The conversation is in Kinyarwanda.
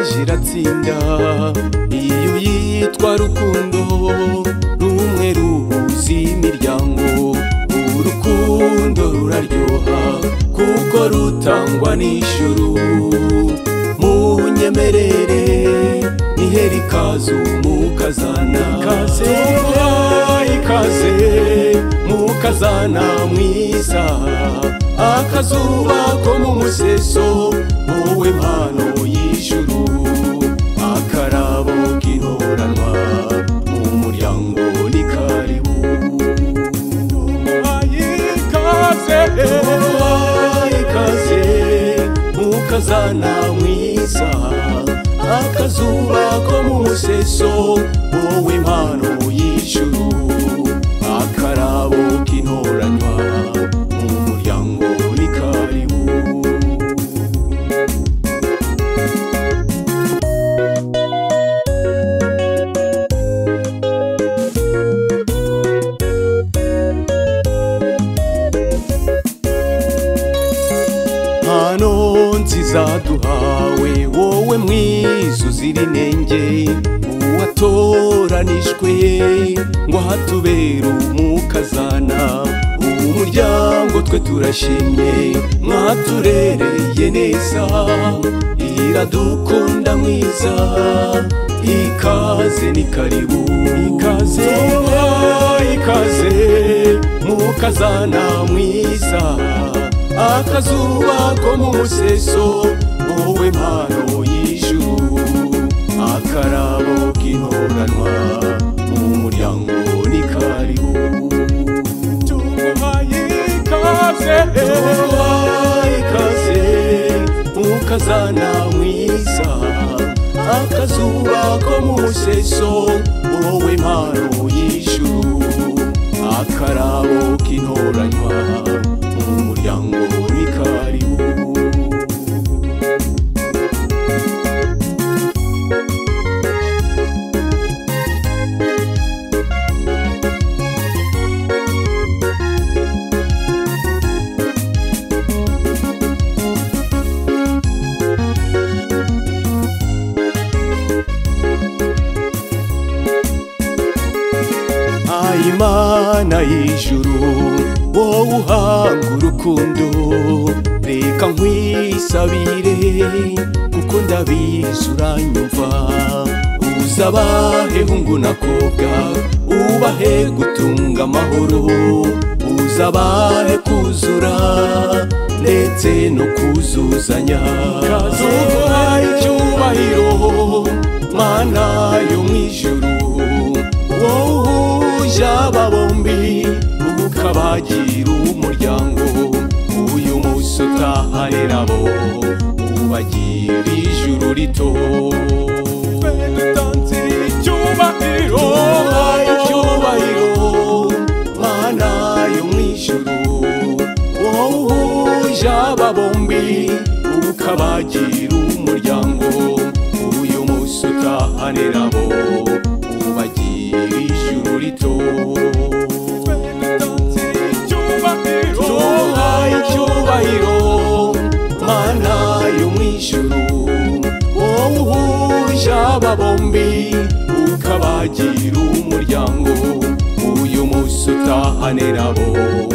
ziratsinda iyo uyitwa rukundo rumwe ruhuza imiryango urukundo ruraryoha kuko rutangwa n'ijuru mu nyemerere nihera ikaze umukazana ikaze ikaze mukazana mwiza akazuba ko mu museso wowe mpano y'ijuru akarabo k'ihoranwa mu muryango ni karibu ikaze ikaze mukazana mwiza akazuba ko mu museso wowe mpano y'ijuru akarabo k'intoranywa mu muryango ni karibu mpano nziza duhawe wowe mwiza uzira inenge uwatoranijwe ngo ahatubere umukazana ubu muryango twe turashimye mwaturereye neza iradukunda mwiza ikaze ni karibu ikaze ikaze mukazana mwiza akazuba ko mu museso wowe mpano y'ijuru akarabo k'intoranwa mu muryango ni karibu tuguhaye ikaze tuguhaye ikaze mukazana mwiza akazuba ko mu museso wowe mpano y'ijuru akarabo k'intoranywa mu muryango w'ikaribu ayimana y'ijuru wowe uhanga urukundo reka nkwisabire kuko ndabizi uranyumva uza abahe hungu n'akobwa ubahe gutunga amahoro uza abahe kuzura ndetse no kuzuzanya kazubaye icyubahiro mana yo mu ijuru wohuje aba bombi ukabagira umuryango uyu munsi utahane nabo ubagira ijuru rito dutanze icyubahiro icyubahiro mana yo mu ijuru wohuje aba bombi ukabagira umuryango uyu munsi utahane nabo ubagira ijuru rito tubahaye icyubahiro mana yo mu ijuru wowe uhuje aba bombi ukabagira umuryango uyu munsi utahane nabo